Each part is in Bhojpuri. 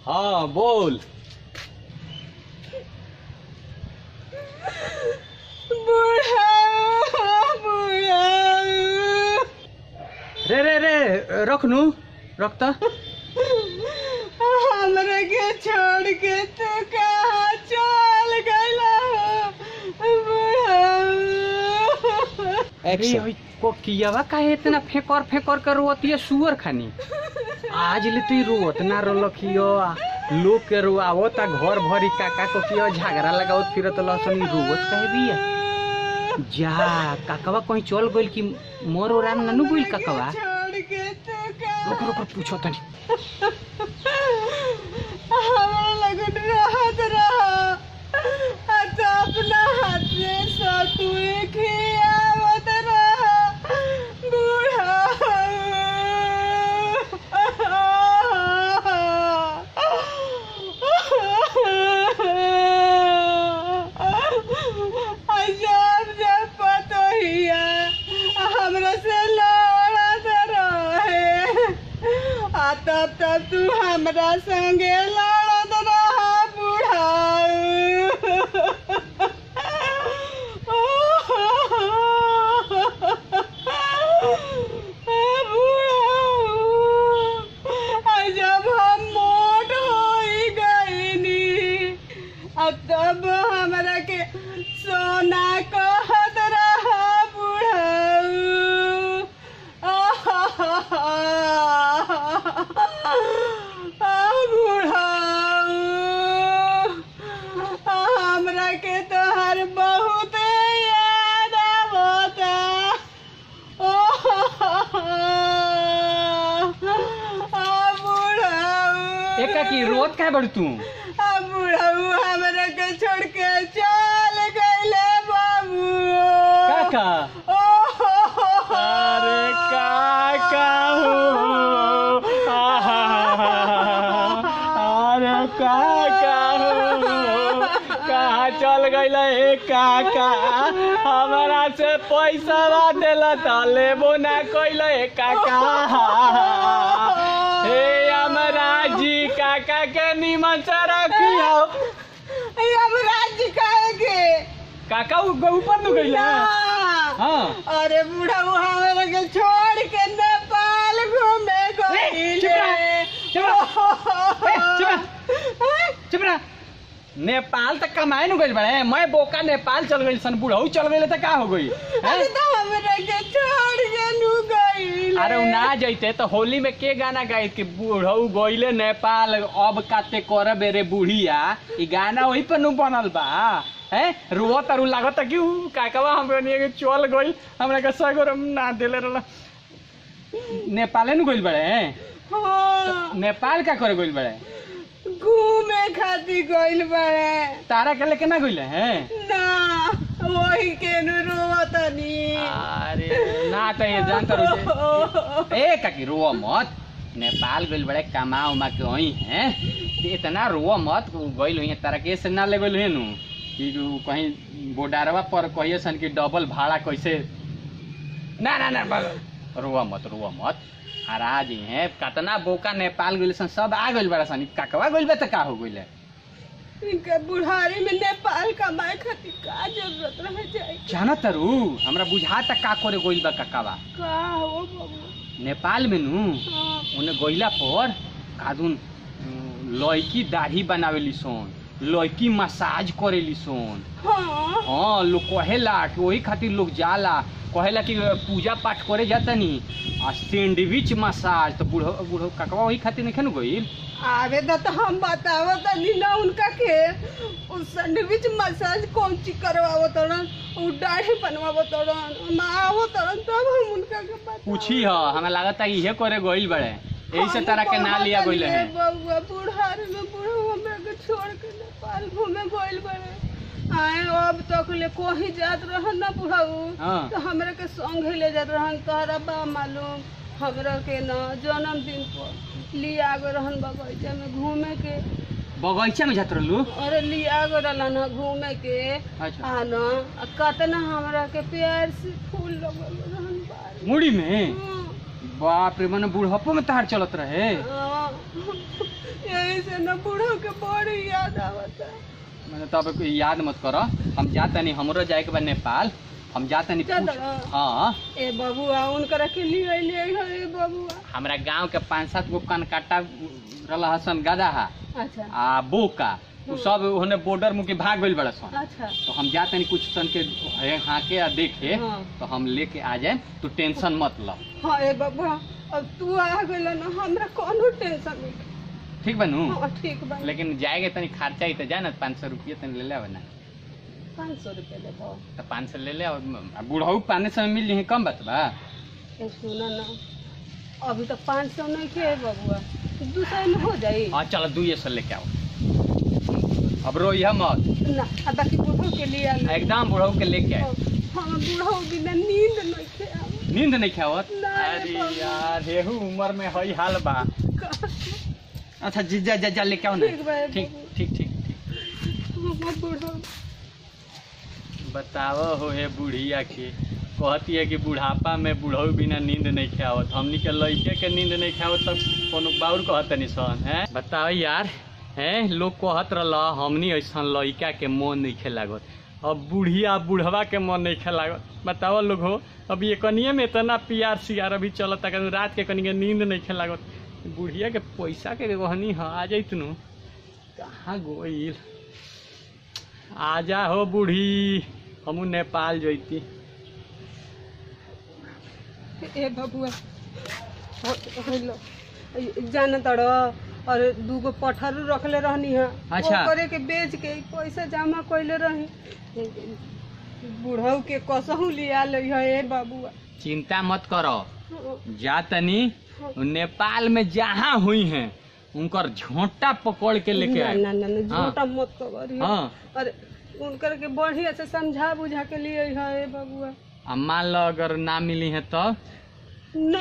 हाँ बोल रे रे रे रख नू रख त हमरा के छोड़ के तू कहाँ चल गइला अरे ओइ को कियावा काहे इतना फेंकर फेंकर कर रोतिया सुअर खानी आज ले तू रोत ना रोलखियो लोग के रोआवत आ घर भरी काका को किया झगड़ा लगावत फिरत लसन रोवत काहे बिया जा काकवा कहीं चल गइल कि मोर ओराम नानू गइल काकवा छोड़ के तू कहाँ रुक रुक पूछो तनी हमरा लगन रहत रहा आ तो अपना हाथ से सतुए खियावत रहा बूढ़ा जब जब पतोहिया हमरा से लड़त रहे आ तब तब तू हमरा संगे लड़त रहा बूढ़ा बूढ़ा जब हम मोट होई गईनी आ तब हमरा के सोना कहत रहा बूढ़ा हमरा के तोहर बहुत याद आवता बूढ़ा एका की रोत काहे बड़ तू अब बुढ़ऊ हमरा के छोड़ के चल गइले बाबू काका अरे काका हो अरे काका हो कहाँ चल गइल हे काका हमरा से पैसा देला त लेबो ना कइल हे काका हे हमरा जी काका के निमन से रखियो अब राज्य काहे काका उ- ऊपर न गइल हाँ अरे बुढ़ऊ हमरा के छोड़ के नेपाल घूमे ए, चुप रह, चुप रह। ए, चुप रह। चुप रह नेपाल तक कमाए न गइल बड़े मैं बोका नेपाल चल गइल सन बुढ़ऊ चल गइल त का हो गई अरे तो हमरा के छोड़ के नु गइल अरे उ ना जइते तो होली में के गाना गाई कि बुढ़ऊ गइले नेपाल अब काते करब रे बुढ़िया ई गाना वही पर नु बनल बा हैं रुआ तरु लागत कि उ काकवा हमरे निये के चल गइल हमरा के सगोरम ना देले रहल नेपाले नु गइल बड़े हाँ नेपाल का करे गइल बड़े घूमे खातिर गइल बाड़े तारा के लेके ना गइले हैं ना वही के नु रोवतनी अरे ना त ये जान तर ए काकी रोवा मत नेपाल गइल बड़े कमा उमा के वही हैं इतना रोवा मत गइल हुई तारा के से ना ले गइल हुई नु कि उ कहीं बोडारवा पर कहिए सन कि डबल भाड़ा कैसे ना ना ना बस रोवा मत रोवा मत आ राज हैं कतना बोका नेपाल गइल सन सब आ गइल बड़ा सन ई काकवा गइल बा त का हो गइल इनका बुढ़ारी में नेपाल कमाए खातिर का जरूरत रह जाए जाना तरु हमरा बुझाता का करे गइल बा काकावा का हो बाबू नेपाल में नु हाँ ओने गइला पर कादुन लड़की दाढ़ी बनावेली सोन लड़की मसाज करेली सोन हाँ हाँ लोग कहेला कि वही खातिर लोग जाला कहेला कि पूजा पाठ करे जाता नी आ सैंडविच मसाज तो बूढ़ो बूढ़ो काकवा वही खातिर नहीं गइल आवे दा तो हम बतावो तनी ना उनका के उस सैंडविच मसाज कौन चीज करवावो तड़न उ दाढ़ी बनवावो तड़न हम आवो तड़न तब हम उनका के बतावो पूछी ह हमें लागता इहे करे गइल बड़े यही से तारा के ना लिया गइल है बउआ बुढ़ारी में बुढ़ऊ हमरा के छोड़ के नेपाल घूमे गइल बड़े आए अब तक ले कोही जात रहन ना बुढ़ऊ हाँ। तो हमरा के संग ही ले जात रहन तोहरा बा मालूम हमरा के न जन्मदिन पर लिया गए रहन बगीचा में घूमे के बगीचा में जात रहलू अरे लिया गए रहन न घूमे के अच्छा आ न आ कतना हमरा के प्यार से फूल लगल रहन बारी मुड़ी में हाँ। बाप रे मने बुढ़पो में तार चलत रहे हाँ। यही से न बूढ़ो के बड़ी याद आवता मैंने तब कोई याद मत करो हम जाता नहीं हमरो जाए के बा नेपाल हम जाता नहीं चल पूछ- रहा। हाँ ए बबुआ उनकरा के लिए ले है ए बबुआ हमरा गांव के पाँच सात गो कनकाटा रहा हसन गदा हा अच्छा आ बोका उ सब ओने बॉर्डर मुके भाग गइल बड़ा सन अच्छा तो हम जाते नहीं कुछ सन के हे- हाके आ देखे हाँ। तो हम लेके आ जाए तू टेंशन मत ल हाँ ए बबुआ अब तू आ गइल न हमरा कोनो टेंशन नहीं ठीक बनू हाँ ठीक बा लेकिन जाएगे तनी खर्चा ही तो जाए ना पाँच सौ रुपये तनी ले ले ना पाँच सौ रुपये ले दो तो पाँच सौ ले ले और बूढ़ऊ पाँच सौ में मिल जाए कम बात बा ए सुन न अभी तो पाँच सौ नहीं खे बबुआ दू सौ में हो जाई हाँ चलो दुइये सौ लेके आओ अब रोइया मत ना आ बाकी बूढ़ो के लिए आना। एकदम बूढ़ऊ के लेके आए हाँ बूढ़ो बिना नींद नहीं खे आवत। नींद नहीं खावत नहीं, अरे बाबा। यार हेहू उम्र में हई हाल बा अच्छा जी जा जा जा लेके आओ ना ठीक बा, ठीक बाबू। ठीक ठीक ठीक हाँ, बूढ़ो बताओ हो हे बुढ़िया के कहती है कि बुढ़ापा में बुढ़ऊ बिना नींद नहीं खावत हमनी के लड़के के नींद नहीं खावत तब कोनो बाउर कहत नहीं सन है बताओ यार हैं लोग कहत रहल हमनी ऐसा लड़का के मन नहीं खे लागत अब बुढ़िया बुढ़वा के मन नहीं खे लागत बताओ लोग हो अब ये कनिए में इतना प्यार सियार अभी चलता कि रात के कनिए नींद नहीं खे लागत बुढ़िया के पैसा के कहनी हाँ आ जाइत नु कहाँ गोइल आजा हो बूढ़ी हमू नेपाल जैती ए बबुआ हेलो जान तड़ और दूगो पठरू रखले रहनी है अच्छा। ओकरे के बेच के पैसा जमा कइले रही बूढ़ऊ के कसहू लिया ले है ए बबुआ चिंता मत करो जा तनी नेपाल में जहाँ हुई हैं उनकर झोंटा पकड़ के लेके ना आए ना ना ना, हाँ। झूठा मत करिए हाँ अरे उनकर के बढ़िया से समझा बुझा के लिए है ए बबुआ अब मान लो अगर ना मिली है तो ना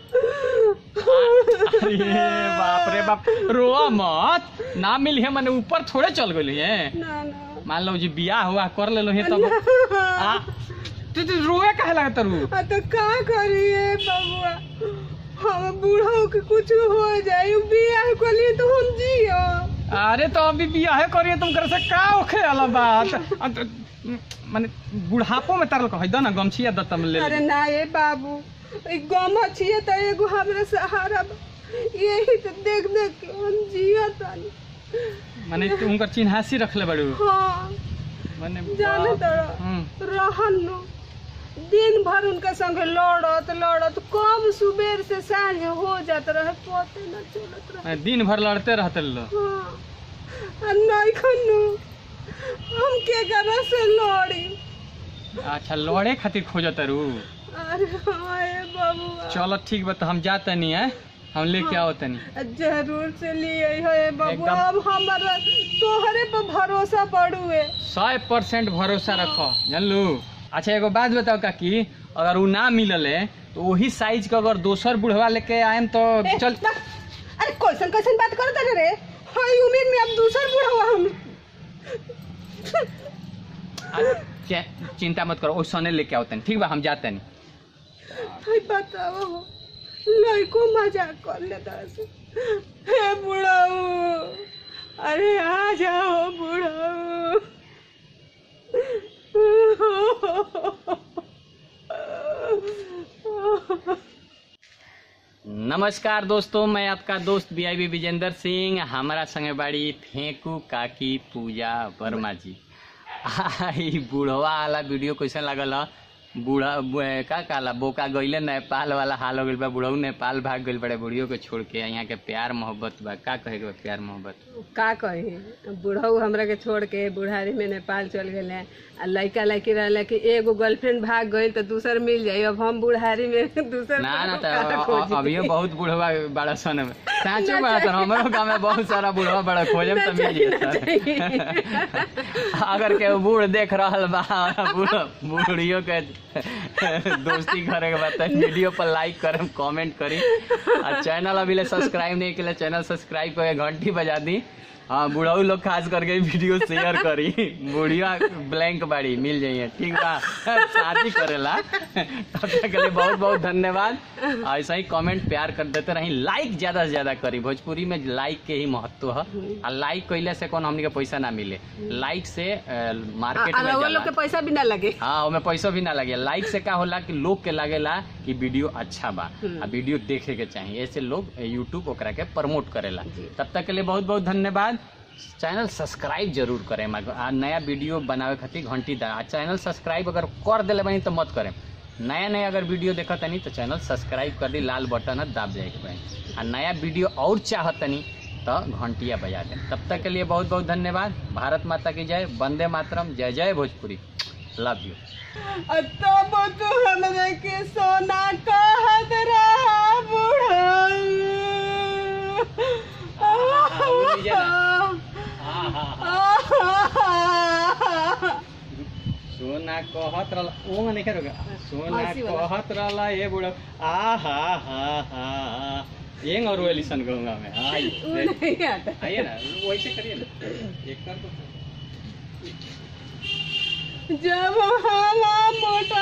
अरे बाप रे बाप रो मत ना मिली है मैंने ऊपर थोड़े चल गई है ना ना मान लो जी बियाह हुआ कर ले लो है तब आ, तू तू रोए काहे लगा तरू आ तो का करिए बबुआ हम बूढ़ो के कुछ हो जाए उ बियाह को लिए तो हम जियो अरे तो अभी बियाह करिए तुम करे से का ओखे वाला बात अ, त- माने बुढ़ापो में तरल कह दो ना गमछिया द तम ले अरे ले। ना ये बाबू ई गम छिए त एगो हमरा सहारा बा। यही तो देख देख के हम जियो तानी माने तू उनकर चिन्हासी रखले बड़ू हाँ माने जाने बाप- तोरा हम्म। रहन न दिन भर उनका संगे लड़त लड़त कम सुबेर से साँझ हो जात रहे पते न चलत रहे माने दिन भर लड़ते रहते लो हाँ आ नहीं खनु हम के करा से लड़ी अच्छा लड़े खातिर खोजत रू अरे हाँ ये बबुआ चलो ठीक बा तो हम जा तनी है हम लेके आओ तनी जरूर से लिए है बबुआ एकदम। अब हमारा तोहरे पर भरोसा पड़ुए सौ परसेंट भरोसा रखो जानलू अच्छा एगो बात बताओ काकी अगर उ ना मिलले तो वही साइज के अगर दोसर बुढ़वा लेके आएम तो ए, चल बा, अरे कैसन कैसन बात करता रे हाय उम्मीद में अब दूसर बुढ़वा हम आ, चे- चिंता मत करो ओसने लेके आओ तनी ठीक बा हम जाते नहीं हाय बताओ लड़को मजाक कर लेता से हे बुढ़ाऊ अरे आ जाओ बुढ़ाऊ नमस्कार दोस्तों मैं आपका दोस्त B I B Vijendra Singh हमारा संगे बाड़ी फेंकू काकी पूजा वर्मा जी आई बुढ़वा वाला वीडियो कैसे लागल ह? बूढ़ा बु- का कहला बोका गईले नेपाल वाला हाल हो गइल बा बुढ़ऊ नेपाल भाग गइल बड़े बुढ़ियो के छोड़ के यहाँ के प्यार मोहब्बत बा का कहे के बा प्यार मोहब्बत का कही बुढ़ऊ हमरा के छोड़ के बुढ़ारी में नेपाल चल गए आ लड़का लड़की रहले कि एगो गर्लफ्रेंड भाग गई तो दूसर मिल जाई अब हम बुढ़ारी में दूसर ना ना का तो खोजी? अभियो बहुत बुढ़वा बड़ा सन में साँचो ना बड़ा सन चाहिए। हमारो गाँव में बहुत सारा बुढ़वा बड़ा खोजम तो मिल ना चाहिए, ना जाता अगर के बूढ़ देख रहल बा बूढ़ बूढ़ियो के दोस्ती करे के बाद वीडियो पर लाइक करम कमेंट करी और चैनल अभी ले सब्सक्राइब नहीं किया चैनल सब्सक्राइब करके घंटी बजा दी हाँ बुढ़ाऊ लोग खास करके वीडियो शेयर करी बुढ़िया ब्लैंक बाड़ी मिल जाइए ठीक बा शादी करेला तब तक के लिए बहुत बहुत धन्यवाद ऐसा ही कमेंट प्यार कर देते रही लाइक ज्यादा से ज्यादा करी भोजपुरी में लाइक के ही महत्व है और लाइक कैले से कौन हमनी के पैसा ना मिले लाइक से मार्केट में लोग जाला। के पैसा भी ना लगे हाँ ओमे पैसा भी ना लगे लाइक से का होला कि लोग के लागेला कि वीडियो अच्छा बा हम्म। आ वीडियो देखे के चाहिए ऐसे लोग यूट्यूब ओकरा के प्रमोट करेला जी। तब तक के लिए बहुत बहुत धन्यवाद चैनल सब्सक्राइब जरूर करें मगर आ नया वीडियो बनावे खातिर घंटी दा आ चैनल सब्सक्राइब अगर कर दिले बनी तो मत करें नया नया अगर वीडियो देखत तनी तो चैनल सब्सक्राइब कर दी लाल बटन है दाब जाए के बनी आ नया वीडियो और चाहत तनी तो घंटिया बजा दें तब तक के लिए बहुत बहुत धन्यवाद भारत माता की जय वंदे मातरम जय जय भोजपुरी लव यू तब तू हमरे के सोना कहत रहा सोना कहत रहला ओ नहीं करोगे सोना हंसी वाला। कहत रहला ये बुढ़ा आ हा हा हा एंग और एलिसन गंगा में आई नहीं आता आइए ना वैसे करिए ना एक कर तो जब हम मोटर